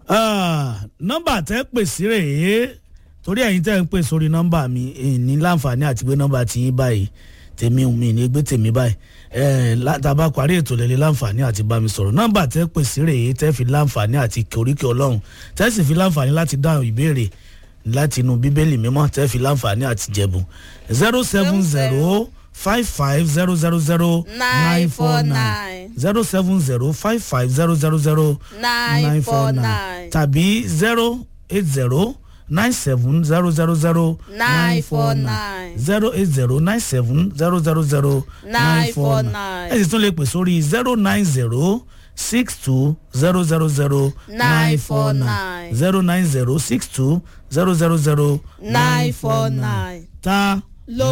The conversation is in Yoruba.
nọ́mbà tẹ́ pè sí rèé torí ẹ̀yin tẹ́ ń pè sórí nọ́mbà mi ní láǹfààní àti gbé nọ́mbà tí yín báyìí tèmi ò mi ní gbé tèmi báyìí látàbá parí ètò lẹ́lẹ́ láǹfààní àti bá mi sọ̀rọ̀ nọ́mbà tẹ́ pè sí rèé tẹ́ fi láǹfààní àti kòríkì ọlọ́run tẹ́ sì fi láǹfààní láti dáhùn ìbéèrè láti inú bíbélì mímọ́ tẹ́ fi láǹfààní àti jẹ̀bù zero seven zero five five zero zero zero nine four nine zero seven zero five five zero zero zero nine four nine tàbí zero eight zero nine seven zero zero zero nine four nine zero eight zero nine seven zero zero zero nine four nine ẹ sì tún lè pè sórí zero nine zero six two zero zero zero nine four nine zero nine zero six two zero zero zero nine four nine. ta